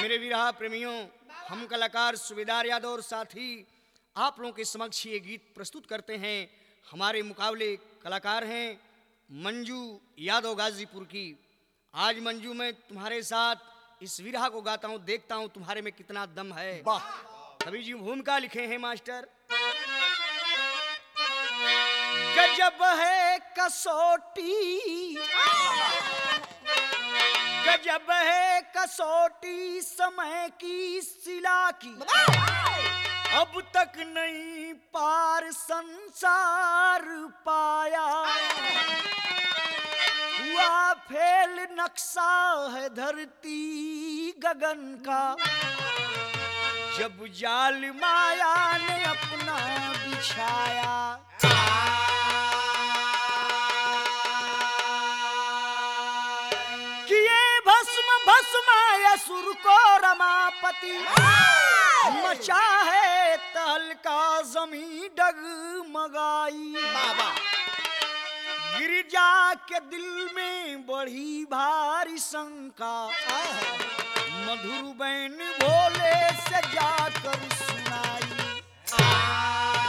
मेरे विरहा प्रेमियों हम कलाकार सुबेदार यादव और साथी आप लोगों के समक्ष ये गीत प्रस्तुत करते हैं हमारे मुकाबले कलाकार हैं मंजू यादव गाजीपुर की आज मंजू मैं तुम्हारे साथ इस विरहा को गाता हूँ देखता हूँ तुम्हारे में कितना दम है वाह कवि जी भूमिका लिखे हैं मास्टर गजब है कसौटी गजब है कसौटी समय की सिला की अब तक नहीं पार संसार पाया हुआ फेल नक्शा है धरती गगन का जब जाल माया ने अपना बिछाया किए भस्म भस्म असुर को रमापति मचा है तहलका जमी डगमगाई बाबा गिरजा के दिल में बढ़ी भारी शंका मधुर बैन भोले से जाकर सुनाई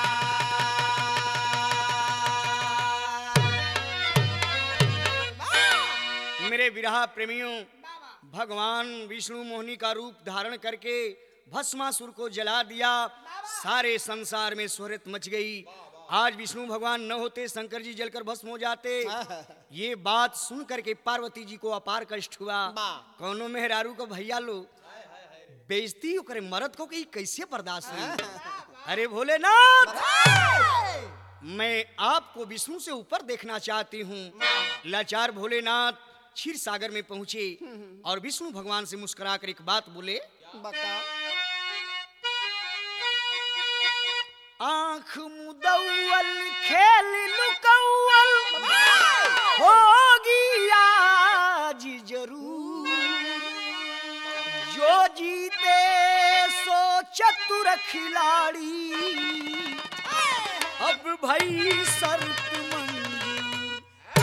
मेरे विरहा प्रेमियों भगवान विष्णु मोहिनी का रूप धारण करके भस्मासुर को जला दिया सारे संसार में शोहरत मच गई आज विष्णु भगवान न होते शंकर जी जलकर भस्म हो जाते ये बात सुन करके पार्वती जी को अपार कष्ट हुआ वाह। कौनो मेहरारू को भैया लो बेइज्जती करे मर्द को कि कैसे बर्दाश्त हुई अरे भोलेनाथ मैं आपको विष्णु से ऊपर देखना चाहती हूँ लाचार भोलेनाथ क्षीर सागर में पहुंचे और विष्णु भगवान से मुस्कुरा कर एक बात बोले बका आंख मुदौल खेल लुकौल होगी आज जरूर जो जीते सो चतुर खिलाड़ी अब भाई शर्त मंजूर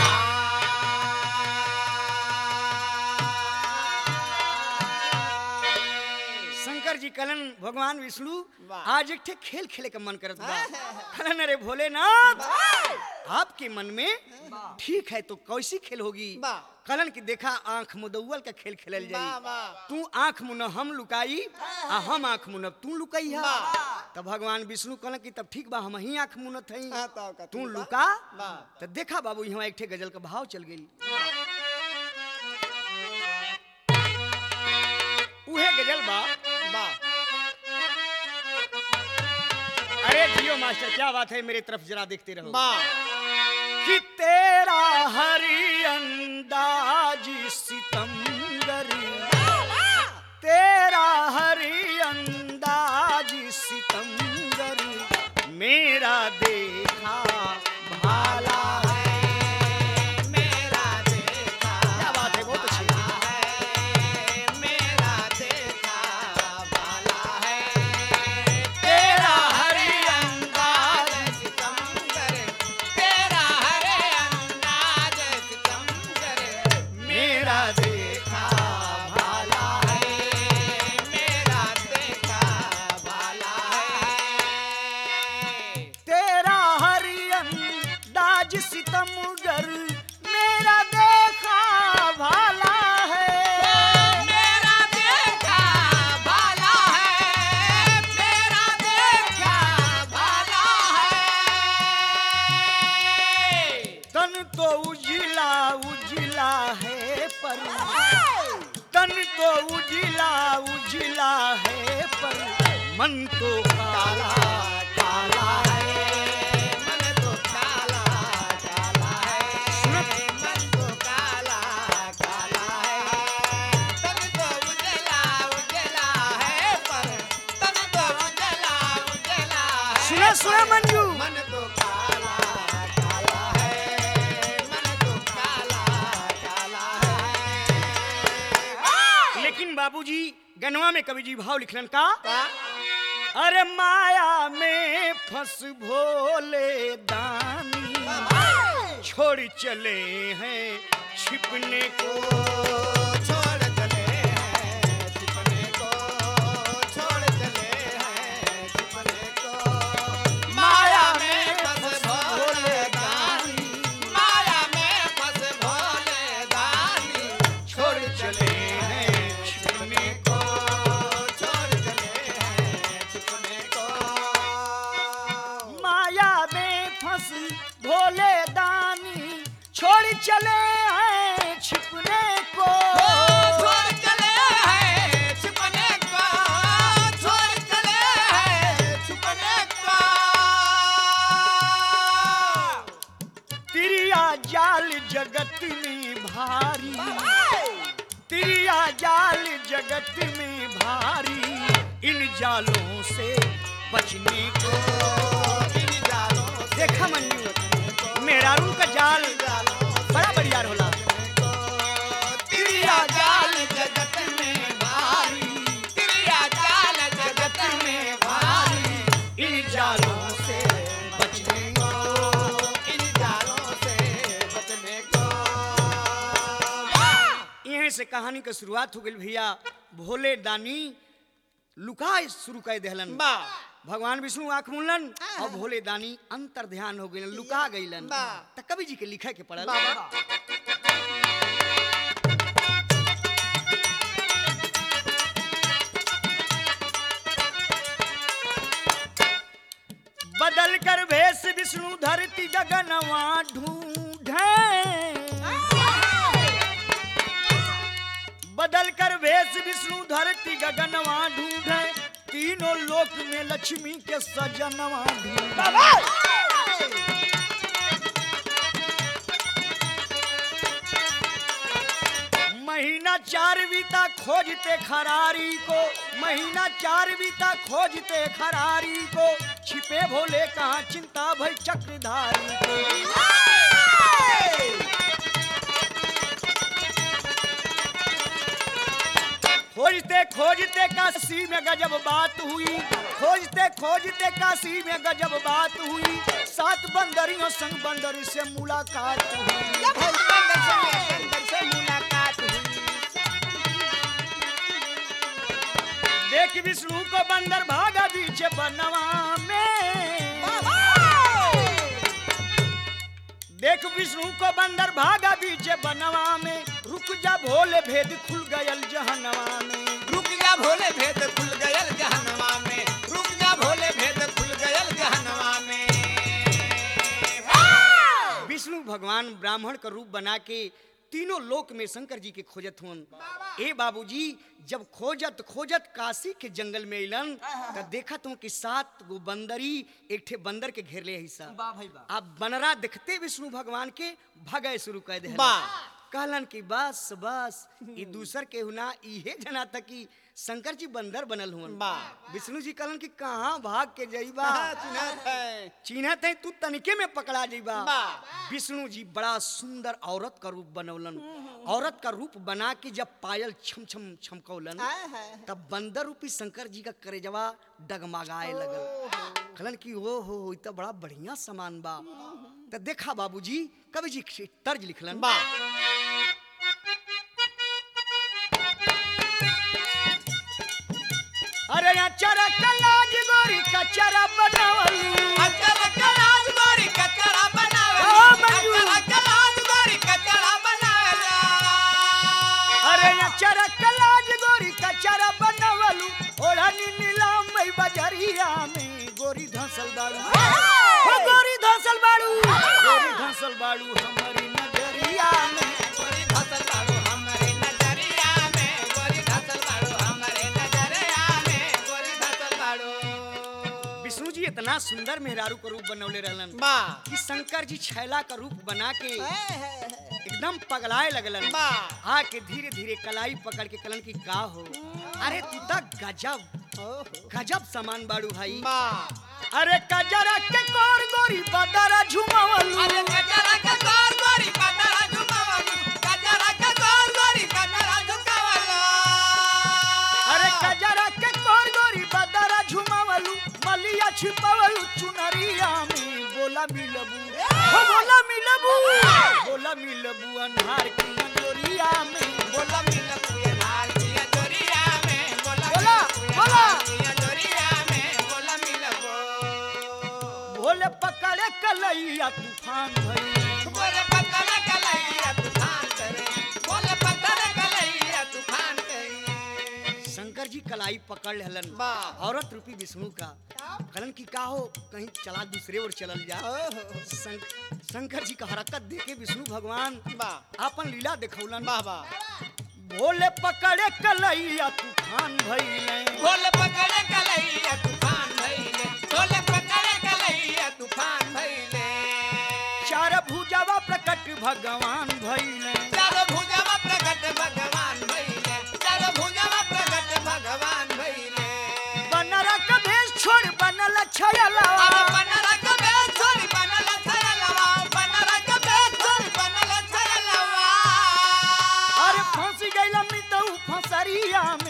शंकर जी कलन भगवान विष्णु वाह। आज एक ठे खेल खेले का मन करत बा कलन अरे भोलेनाथ आपके मन में ठीक है तो कैसी खेल होगी वाह। कलन की देखा आंख मुदौल का खेल खेलल वाह, जाई वाह। तू आंख मुन हम लुकाई आ हम आंख मुन तू लुकाई है वाह। तब भगवान विष्णु कहलन की तब ठीक बा हम ही आंख मुनत हई हाँ, तो का तू तू बा। लुका वाह। तो देखा बाबू यहाँ एक ठे गजल का भाव चल गई उहे गजल बा बा अरे जियो मास्टर क्या बात है मेरे तरफ जरा देखते रहो बा कि तेरा हरी अंदाज सितमगर तेरा हरी अंदाज सितमगर मेरा देखा भाला है मेरा देखा क्या बात है बहुत अच्छी है मेरा देखा वाला है तेरा हरी अंदाज सितमगर तेरा हरे अंदाज सितमगर मेरा देखा भाला है मेरा देखा वाला है तेरा हरी अंदाज सितमगर मेरा देखा भाला है मेरा देखा भाला है मेरा देखा भाला है तन तो उजिला उजिला है पर तन तो उजिला उजिला है पर मन तो काला काला है मन तो काला काला है मन तो काला काला है तन तो उजला उजला है पर तन तो उजला उजला है सुना सुना मंजू मन तो काला काला है मन तो काला काला है लेकिन बाबूजी गनवा में कवि जी भाव लिखलन का का अरे माया में फंस भोले दानी छोड़ चले हैं छिपने को छोड़ चले हैं छिपने को जगत में भारी इन जालों से बचने को इन जालों से देखा मंजू मेहरारू का जाल बड़ा बढ़िया होला तिरिया जाल जगत में भारी तिरिया जाल जगत में भारी इन जालों से बचने को इन जालों से बचने को यहीं से कहानी का शुरुआत हो गई भैया भोले दानी लुकाए शुरू कर दहलन बा भगवान विष्णु आंख मुनलन और भोले दानी अंतर ध्यान हो गइलन लुका गइलन बा। त कवि जी के लिखे के पड़ल बाबा बदल कर भेष विष्णु धरती गगनवा ढूंढे बदल कर भेष विष्णु धरती गगनवा ढूंढे तीनों लोक में लक्ष्मी के सजनवा ढूंढे महीना चार बीता खोजते खरारी को महीना चार बीता खोजते खरारी को छिपे भोले कहाँ चिंता भई चक्रधारी को खोजते खोजते काशी में गजब बात हुई खोजते खोजते काशी में गजब बात हुई सात बंदरियों संग बंदर से मुलाकात हुई बंदर से बंदर से मुलाकात हुई देख विष्णु को बंदर भागा बीच बनवा में देख विष्णु को बंदर भागा बीच बनवा में रुक जा भोले भेद खुल गयल जहनवा में रुक जा भोले भेद खुल गयल जहनवा में रुक जा भोले भेद खुल गयल जहनवा में विष्णु भगवान ब्राह्मण का रूप बना के तीनों लोक में शंकर जी के खोजत हुन ए बाबूजी जब खोजत खोजत काशी के जंगल में अलन तब देखा तुम कि सात गो बंदरी एक ठे बंदर के घेर ले हिस्सा अब बनरा देखते विष्णु भगवान के भगे शुरू कर दे बा। कहलन कि बस बस ई दूसर के हुना इहे जना तक कि शंकर जी बंदर बनल हुन बा। विष्णु जी कहलन कि कहाँ भाग के जइबा हाँ, चिन्हत है चिन्हत है तू तनिके में पकड़ा जइबा बा। विष्णु जी बड़ा सुंदर औरत का रूप बनौलन औरत का रूप बना के जब पायल छम छम छमकौलन तब बंदर रूपी शंकर जी का करेजवा डगमगाए लगल कहलन कि ओ हो ई तो बड़ा बढ़िया सामान बा त देखा बाबूजी कवि जी के तर्ज लिखलन बा अरे अचरा कलाज गोरी कचरा बनवली अचल कलाज गोरी कचरा बनावे ओ मंजू। अचल कलाज गोरी कचरा बनावे अरे अचरा कलाज गोरी कचरा बनवलू ओढ़नी नीलाम मई बजरिया में गोरी धंसल बाड़ू हो गोरी धंसल बाड़ू गोरी धंसल बाड़ू हमारी नजरिया में गोरी धसल बाड़ू हमरे नजरिया में गोरी धसल बाड़ू हमरे नजरिया में गोरी धसल बाड़ू विष्णु जी इतना सुंदर मेहरारू का रूप बनौले रहलन बा कि शंकर जी छैला का रूप बना के एकदम पगलाए लगलन बा आके धीरे धीरे कलाई पकड़ के कलन की का हो अरे तू तक गजब गजब सामान बाड़ू भाई बा अरे कजरा के कोर गोरी बदरा झुमावलू अरे कचरा का गोर गोरी कचरा झुकावलू कचरा का गोर गोरी कचरा झुकावलू अरे कजरा के कोर गोरी बदरा झुमावलू मलिया छिपावलू चुनरिया में बोला मिलबू हो बोला मिलबू बोला मिलबू अन्हार की अंजोरिया में बोला मिल पुए लाल पिया जोरिया में बोला बोला, मिल पुए बोला। लाल पिया जोरिया में बोला मिल गो भोले पकड़े कलैया तूफान भई बोले पत्थर कलैया तूफान करे बोले पत्थर कलैया तूफान करे शंकर जी कलाई पकड़ लेलन वाह। औरत रूपी विष्णु का कहलन की का हो कहीं चला दूसरे ओर चलल जा शं- शंकर जी का हरकत देखे विष्णु भगवान वाह अपन लीला दिखौलन वाह वाह भोले पकड़े कलैया तूफान भइले बोले पकड़े कलैया तूफान भइले बोले पकड़े कलैया तूफान भइले चार भुजावा प्रकट भगवान भइले चारो भुजवा प्रकट भगवान भइले चारो भुजवा प्रकट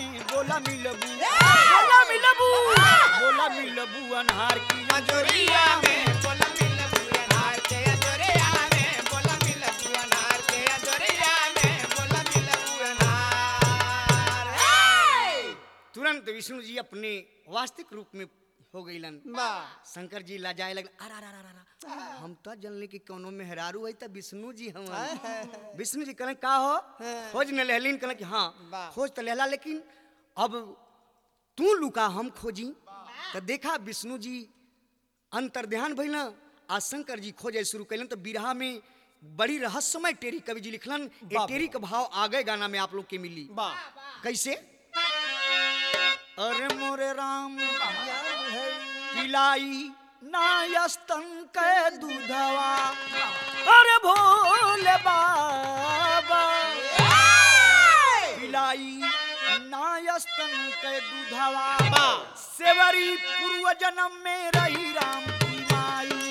में बोला मिलबू बोला मिलबू बोला मिलबू अनहार की अजोरिया में बोला मिल बुअनार के अजोरिया में बोला मिल बुअनार के अजोरिया में बोला मिल बुअनार तुरंत विष्णु जी अपने वास्तविक रूप में हो गईलन वाह शंकर जी लाजाए लगल अरा रा रा रा रा हम तो जनले कि कोनो मेहरारू है त विष्णु जी हम विष्णु जी कहले का हो खोज न लेहलिन कहले कि हाँ वाह। खोज तो लेहला लेकिन अब तू लुका हम खोजी तो देखा विष्णु जी अंतर ध्यान भइल आ शंकर जी खोजे शुरू कैलन तो बिरहा में बड़ी रहस्यमय टेरी कवि जी लिखलन ए बाप। टेरी का भाव आगे गाना में आप लोग के मिली वाह कैसे अरे मोरे राम पिलाई नायस्तन के दूधवा अरे भोले बाबा पिलाई नायस्तन के दूधवा सेवरी पूर्व जन्म में रही राम की माई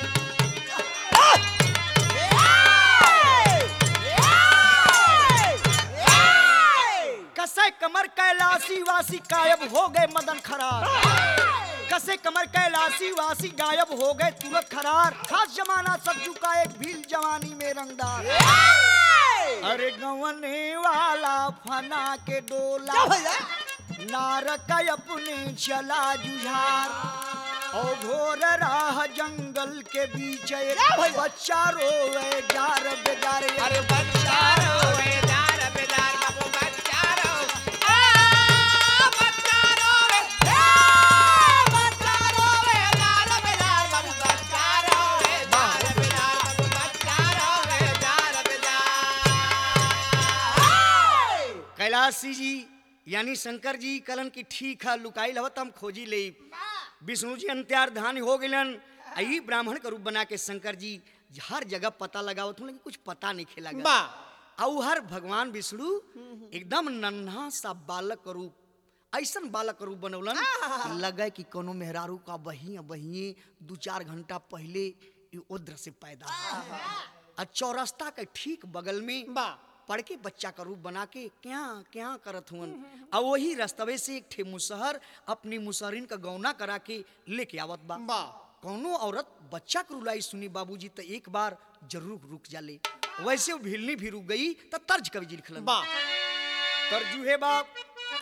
कसे कमर कैलाशी वासी गायब हो गए मदन खरार कसे कमर कैलाशी वासी गायब हो गए तुरंत खरार खास जमाना सज्जू का एक भील जवानी में रंगदार अरे गवने वाला फना के डोला नारक अपने चला जुझार और घोर राह जंगल के बीच एक बच्चा रोवे जार बेजार अरे बच्चा रो बेदार बेदार बाबू बच्चा रो आ बच्चा रो रे ए बच्चा रो बेदार बेदार बाबू बच्चा रो बेदार बेदार बाबू बच्चा रो बेदार बेदार कैलाशी जी यानी शंकर जी कलन की ठीक है लुकाई हवत हम खोजी ले विष्णु जी अंत्यार धान हो गलन आई ब्राह्मण का रूप बना के शंकर जी हर जगह पता लगावत हूँ लेकिन कुछ पता नहीं खेला वाह और हर भगवान विष्णु एकदम नन्हा सा बालक का रूप ऐसन बालक का रूप बनौलन कि लगे कि कोनो मेहरारू का बही बहिए दू चार घंटा पहले ई उद्र से पैदा हुआ। आ चौरस्ता के ठीक बगल में वाह पढ़ के बच्चा का रूप बना के क्या क्या करत हुवन आ वही रस्तवे से एक ठे मुसहर अपनी मुसहरिन का गौना करा के लेके आवत बा वाह कौनो औरत बच्चा के रुलाई सुनी बाबूजी तो एक बार जरूर रुक जाले वैसे वो भिलनी भी रुक गई तो तर्ज कवि जी लिखलन वाह तर्जु है बाप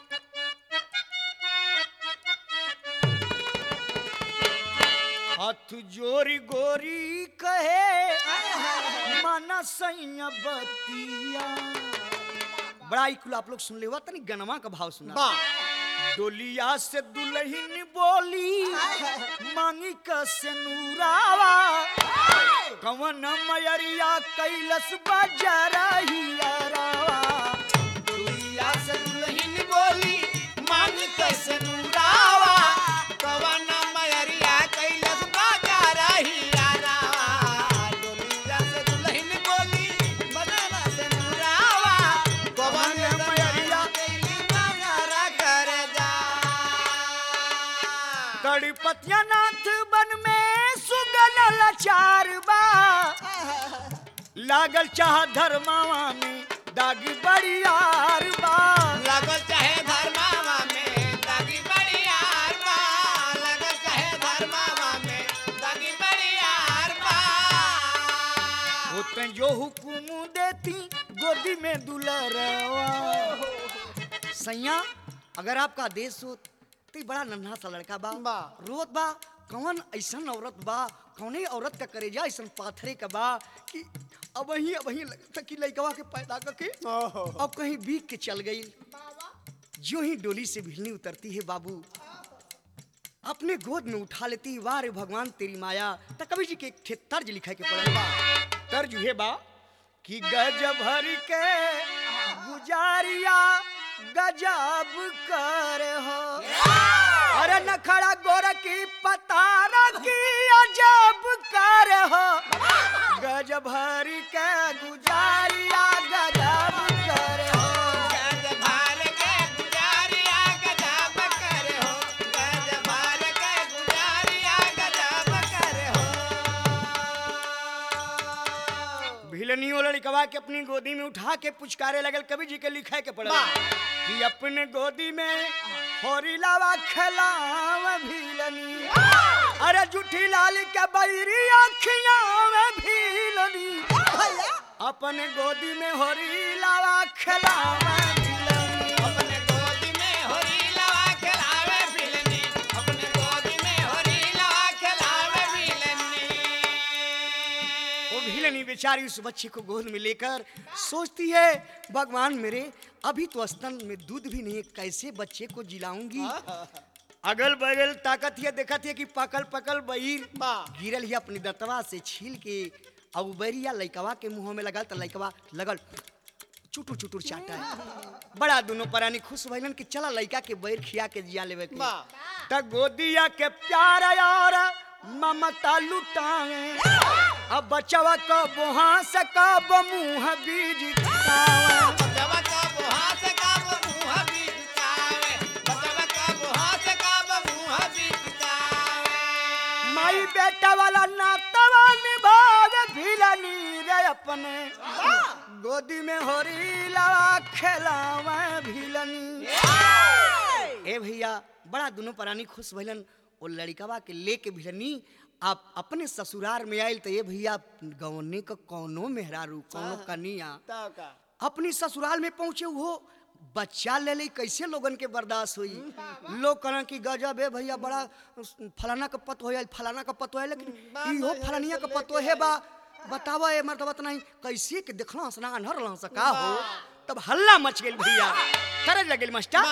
हाथ जोरी गोरी कहे माना सैया बतिया बड़ा इकुल आप लोग सुन ले हुआ तनी गनमा का भाव सुना वाह डोलिया से दुल्हन बोली मांगी कसे नूरावा कवन मयरिया कैलस बजरहिया रावा दुनिया से दुल्हन बोली मांग कैसे नूरावा कवन मयरिया कैलस बाजा रही रावा दुनिया से दुल्हन बोली बनना से नूरावा कवन मयरिया कैली बाजा कर जा गणपतिया नाथ बन में सुगन लाचार बा लागल चाह धर्मावा में दागी बड़ियार बा लगल चाहे धर्मावा में दागी बड़ियार बा लगल चाहे धर्मावा में दागी बड़ियार बा होते जो हुकुम देती गोदी में दुलरवा सैया अगर आपका आदेश हो तो ई बड़ा नन्हा सा लड़का बा बा। रोत बा कौन ऐसन औरत बा कौने औरत का करेजा ऐसन पाथरे का बा कि अब वही अब वही लगता कि लड़कवा के पैदा करके अब कहीं बीक के चल गई जो ही डोली से भिलनी उतरती है बाबू अपने गोद में उठा लेती है वाह रे भगवान तेरी माया तो कवि जी के एक ठे तर्ज लिखा के पड़ल बा तर्ज है बा कि गज भर के गुजारिया गजब कर हो अरे नखड़ा गोर की पतारा की अजब कर हो गज भर के गुजारिया गजब कर हो गज भार के गुजारिया गजब करे हो गज भार के गुजारिया गजब करे हो भिलनियो लड़का लड़कवा के अपनी गोदी में उठा के पुचकारे लगल कवि जी के लिखे के पड़ल वाह। कि अपने गोदी में होरी लावा खिलाव भीलनी अरे जुठी लाल के बैरी अखियां में भीलनी अपने गोदी में होरी लावा खिलाव भीलनी अपने गोदी में होरी लवा खिलावे बिलनी अपने गोदी में होरी लवा खिलावे बिलनी वो भीलनी बेचारी उस बच्चे को गोद में लेकर सोचती है भगवान मेरे अभी तो स्तन में दूध भी नहीं है कैसे बच्चे को जिलाऊंगी अगल बगल ताकत है देखत है कि पकल पकल बहिर वाह। गिरल ही अपनी दतवा से छील के अब उबरिया लइकवा के मुंह में लगल त लइकवा लगल चुटुर चुटुर चाटा है बड़ा दोनों परानी खुश भइलन कि चला लइका के बैर खिया के जिया लेवे के वाह। त गोदिया के प्यार और ममता लुटावे अब बचवा का बोहा से कब मुंह बीज खावे बचवा का बुहा से का मुंह भी चुकावे बचवा का बुहा से का मुंह भी चुकावे माई बेटा वाला नातवा निभावे भिलनी रे अपने गोदी में होरी लवा खेलावे भिलनी ए भैया बड़ा दोनों प्राणी खुश भइलन ओ लड़कवा के लेके भिलनी आप अपने ससुराल में आयल तो ये भैया गवने का कौनो मेहरारू कौनो कनिया तो का अपनी ससुराल में पहुंचे वो बच्चा ले ले कैसे लोगन के बर्दाश्त हुई लोग कहना कि गजब है भैया बड़ा फलाना का पतो है फलाना का पतो है लेकिन इहो फलानिया का पतो है बा बतावा ए मर्दबत नहीं कैसे के देखला हंसना अनहर ला सका हो तब हल्ला मच गेल भैया करे लगल मास्टर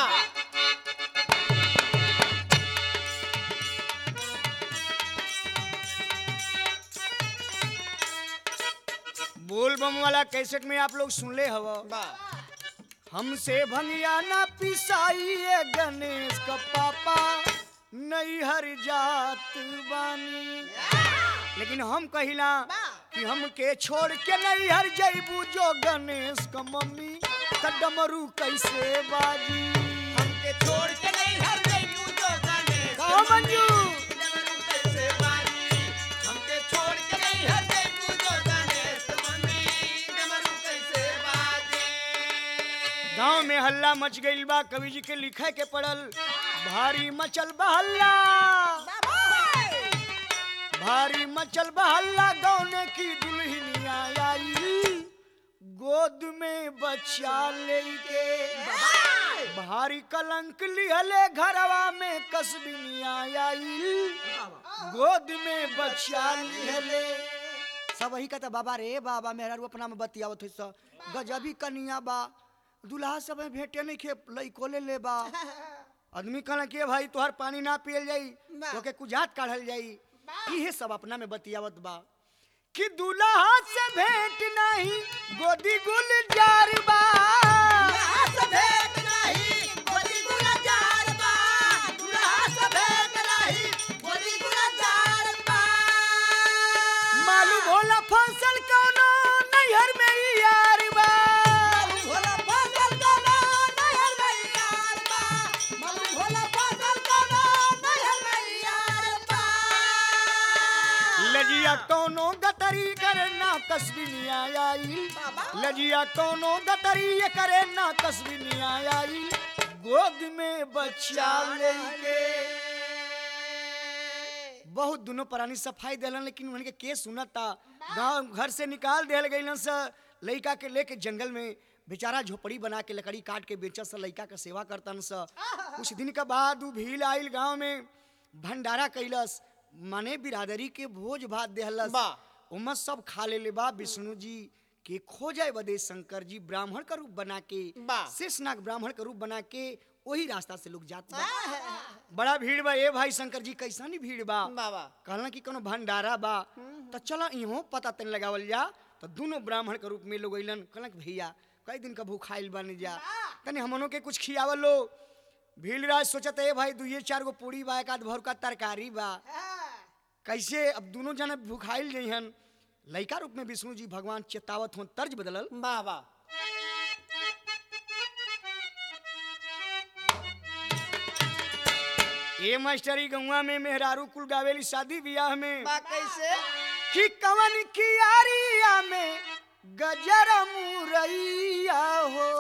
बोल बम वाला कैसेट में आप लोग सुन ले हवा वाह हमसे भंगिया ना पिसाइए गणेश का पापा नहीं हर जात बानी लेकिन हम कहिला कि हमके छोड़ के नहीं हर जैबू जो गणेश का मम्मी त डमरू कैसे बाजी हमके छोड़ के नहीं हर जइबू जो गणेश कहो मंजू डमरू कैसे बाजी हमके छोड़ के नहीं हर जइबू जो गणेश मम्मी डमरू कैसे बाजी गांव में हल्ला मच गइल बा कवि जी के लिखे के पड़ल भारी मचल बा हल्ला भारी मचल बा हल्ला गौने की दुल्हनिया आई गोद में बच्चा लेके भारी कलंक लिहले घरवा में कसबिनिया आई गोद में बच्चा लिहले सब वही कहता बाबा रे बाबा मेहरा रू अपना में बतियावत है स गजबी कनिया बा दुल्हा सब में भेंटे नहीं खे लइको ले ले बा आदमी कहला के भाई तोहर पानी ना पियल जाई तो के कुजात काढ़ल जाई इहे सब अपना में बतियावत बा कि दुल्हा से भेंट नहीं गोदी गुलजार बा मालूम होला फसल कौनो नैहर में ही यार बा लजिया कौनो गतरी करे ना कसबिनिया आई लजिया कौनो गतरी ये करे ना कसबिनिया आई गोद में बच्चा लेके बहुत दोनों प्राणी सफाई देलन लेकिन उनके के सुनता गांव घर से निकाल देल गइलन स लइका के लेके जंगल में बेचारा झोपड़ी बना के लकड़ी काट के बेचत स लइका के सेवा करतन स कुछ दिन के बाद उ भील आइल गांव में भंडारा कैलस माने बिरादरी के भोज भात देहलस वाह। उमस सब खा ले ले बा विष्णु जी के खोजाए बदे शंकर जी ब्राह्मण का रूप बना के वाह। शेषनाग ब्राह्मण का रूप बना के वही रास्ता से लोग जात बा बड़ा भीड़ बा ए भाई शंकर जी कैसा भीड़ बा बाबा कहला कि कोनो भंडारा बा तो चलो इहो पता तन लगावल जा तो दोनों ब्राह्मण के रूप में लोग अइलन कहला कि भैया कई दिन का भूखाइल बन जा तनी हमनों के कुछ खियावल लो भीड़ राज सोचत है भाई दुइये चार गो पूरी बा एक आध भर का तरकारी बा कैसे अब दोनों जने भूखाइल जइहन लइका रूप में विष्णु जी भगवान चेतावत हो तर्ज बदलल बाबा ए मास्टरी गौवा में मेहरारू कुल गावेली शादी ब्याह में बा कैसे कि कवन की यारिया में गजर मुरैया हो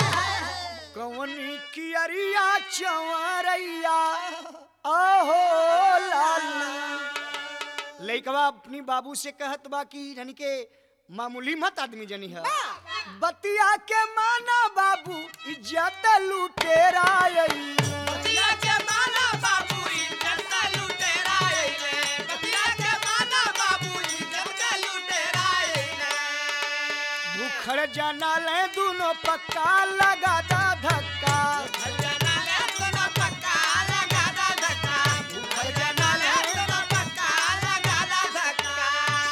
कवनी कियरिया चवरैया आहो लाला लइकवा अपनी बाबू से कहत बा कि यानी के मामूली मत आदमी जनी है बतिया के माना बाबू इज्जत लुटेरा आई बतिया के माना बाबू इज्जत का लुटेरा आइले बतिया के माना बाबू इज्जत का लुटेरा आइले भूखड़ जाना ले दोनों पक्का लगा दा धक्का भजना ले दोनों पक्का लगा दा धक्का भजना ले दोनों पक्का लगा दा धक्का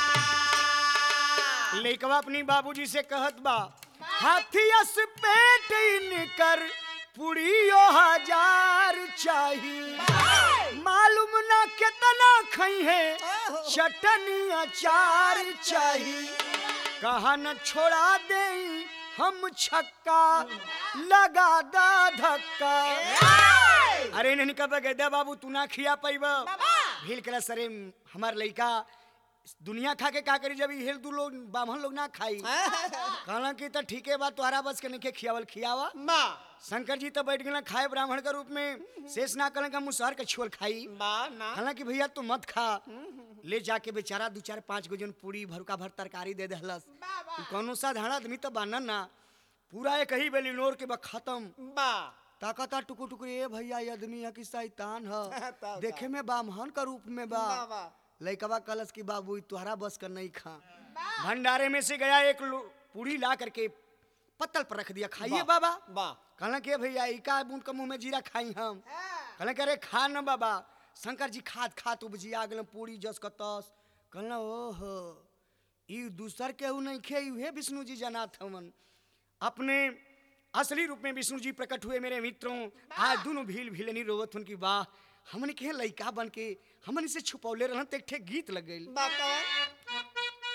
लइकवा अपनी बाबूजी से कहत बा हाथियस पेट इनकर पुड़ियो हजार चाही मालूम ना कितना खई है चटनी अचार चाही कहा न छोड़ा दे हम छक्का लगा दा धक्का अरे नहीं कब गैदा बाबू तू ना खिया पैब भील करा सरे हमार लइका दुनिया खा के का करी जब हेल दू लोग बामन लोग ना खाई कहला कि त ठीके बा तोहरा बस के नहीं खियावल खियावा माँ शंकर जी तो बैठ गए खाए ब्राह्मण के रूप में शेष ना करें का मुसहर के छोल खाई माँ ना हालांकि भैया तू मत खा ले जाके बेचारा दू चार पाँच गो जन पूरी भरुका भर तरकारी दे दहलस उ कौनो साधारण आदमी तो बानन ना पूरा एक ही बेली नोर के बा खत्म माँ ताकता टुकु टुकु ए भैया ये आदमी है कि शैतान है ताऊ देखे में बामहन का रूप में बा वाह, वाह। लइकवा कलस की बाबू तुहरा बस कर नहीं खा भंडारे में से गया एक लो- पूरी ला करके पत्तल पर रख दिया खाइए बाबा वाह कहला के भैया इका बूंद के मुंह में जीरा खाई हम कहला के अरे खा न बाबा शंकर जी खात खात उपजिया गेल पूरी जस का तस कहला ओहो ई दूसर केहू नहीं खे उहे विष्णु जी जनाथ हवन अपने असली रूप में विष्णु जी प्रकट हुए मेरे मित्रों आज दोनों भील भीलनी रोवत उनकी वाह हमने के लइका बन के हमन से छुपौले रहन ते एक ठे गीत लग गइल वाह कौन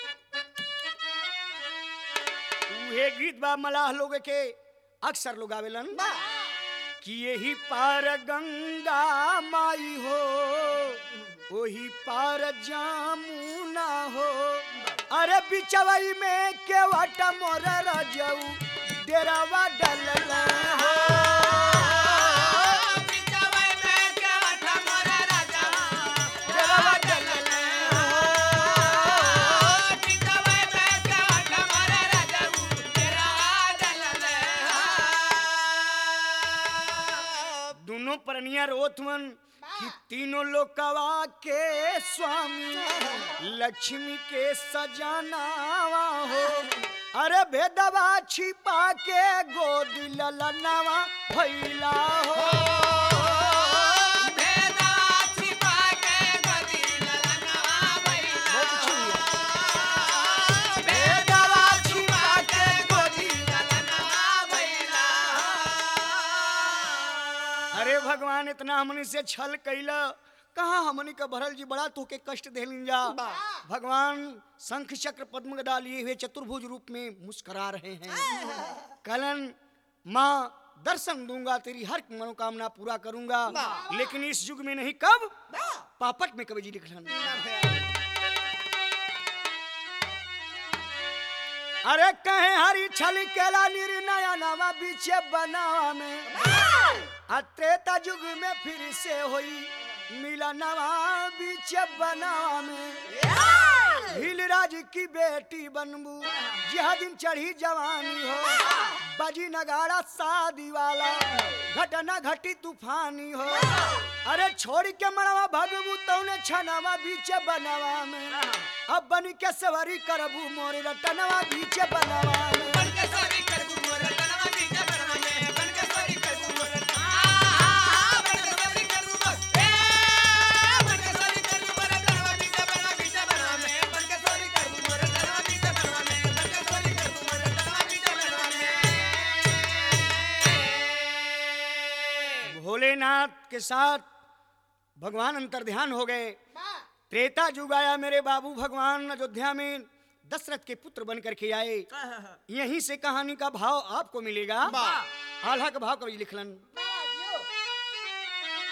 उहे गीत बा मलाह लोग के अक्सर लोग आवेलन कि यही पार गंगा माई हो वही पार जामुना हो अरे बिचवई में केवट मोर रजऊ डेरावा डलला हो बिचवई में केवट मोर राजा डेरावा डलला हो बिचवई में केवट मोर राजा तेरा डलले दोनों परनिया रोथमन कि तीनों लोकवा के स्वामी लक्ष्मी के सजानावा हो अरे भेदवा छिपा के गोद ललनावा भैला हो भेदा छिपा के गदी ललनवा भैला भेदवा छिपा के गोदी ललनवा भैला अरे भगवान इतना हमनी से छल कैला कहा हमनी का भरल जी बड़ा तोके कष्ट देलिन जा भगवान शंख चक्र पद्म गदा लिए हुए चतुर्भुज रूप में मुस्करा रहे हैं कलन माँ दर्शन दूंगा तेरी हर मनोकामना पूरा करूंगा लेकिन इस युग में नहीं कब पापट में कवि जी लिखलन अरे कहे हरी छल केला निर्णय नवा बीचे बनावा में आ त्रेता युग में फिर से होई मिला नवा बीच बनावा में हिलराज की बेटी बनबू जह दिन चढ़ी जवानी हो बजी नगाड़ा शादी वाला घटना घटी तूफानी हो अरे छोड़ के मरवा भगबू तौने छनवा बीच बनवा में अब बन के सवारी करबू मोर रटनवा बीच बनवा में बन के सोरी करबू मोर तनवा बीच बनवा में बन के सोरी करबू मोर आ बन के सोरी करबू मोर ए बन के सोरी करबू मोर तनवा बीच बनवा बीच बनवा में बन के सोरी करबू मोर तनवा बीच बनवा में बन के सोरी करबू मोर तनवा बीच बनवा में भोलेनाथ के साथ भगवान अंतर ध्यान हो गए त्रेता युग आया मेरे बाबू भगवान अयोध्या में दशरथ के पुत्र बन करके आए यहीं से कहानी का भाव आपको मिलेगा आल्हा का भाव कवि लिखलन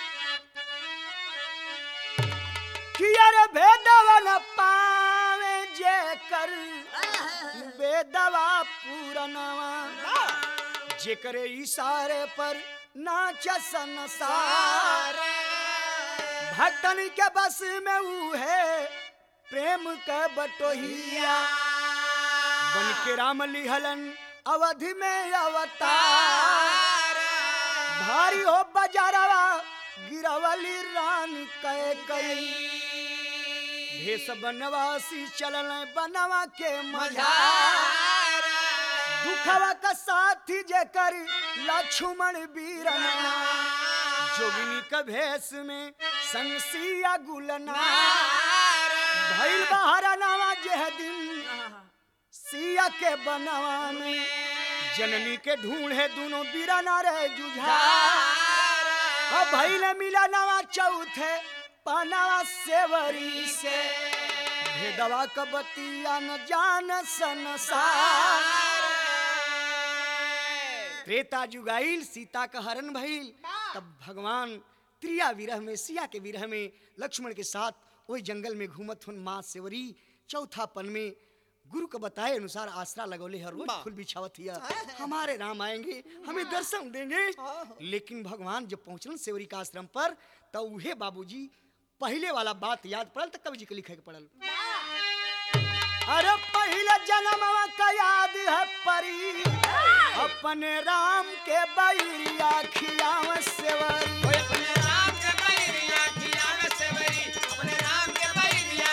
कि अरे भेदवन पावे जे कर बेदवा पूरनवा जेकरे इशारे पर नाच संसार भक्तन के बस में ऊ है प्रेम का बटोहिया बन के राम लिहलन अवधि में अवतार भारी हो बजारवा गिरवली रान कै कई भेष बनवासी चलन बनवा के मझार दुखवा का साथी जेकर लक्ष्मण वीरना जोगिनी का भेष में संसिया गुलना भैल बहारा नवा जेह दिन सिया के बनवा में जननी के ढूंढे दोनों बीराना रे जुझा अब भैल मिला नवा चौथे पनावा सेवरी से भेदवा का बतिया न जान संसार त्रेता जुगाइल सीता का हरण भइल तब भगवान त्रिया विरह में सिया के विरह में लक्ष्मण के साथ वही जंगल में घूमत हुन माँ सेवरी चौथा पन में गुरु को बताए अनुसार आसरा लगौले हर रोज वाह। फूल बिछावत हिया हमारे राम आएंगे हमें दर्शन देंगे लेकिन भगवान जब पहुंचलन सेवरी का आश्रम पर तो उहे बाबूजी पहले वाला बात याद पड़ल तो कवि जी के लिखे के पड़ल अरे पहले जन्म का याद है परी अपने राम के बैरिया खियाव सेवरी ओए अपने राम के बैरिया खियावे सेवरी अपने राम के बैरिया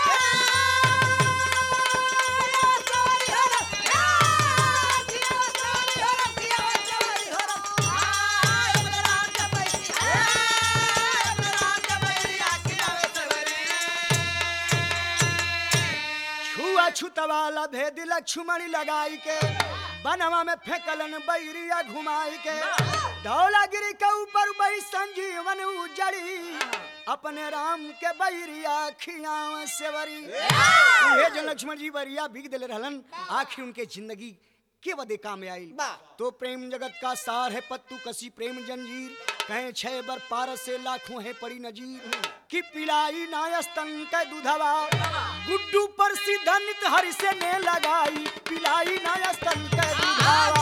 छुआ छुत वाला भेद लक्ष्मण लगाई के बनवा में फेंकलन बैरिया घुमाई के धौलागिरी के ऊपर बही संजीवन उजड़ी अपने राम के बैरिया खियाव सेवरी ये जो लक्ष्मण जी बरिया भीग दिले रहलन आखिर उनके जिंदगी के बदे काम में आई वाह। तो प्रेम जगत का सार है पत्तू कसी प्रेम जंजीर कहे छह बर पार से लाखों है पड़ी नजीर कि पिलाई नायस्तन के दुधवा गुड्डू पर सिद्धनित हरि से ने लगाई पिलाई नायस्तन के दुधवा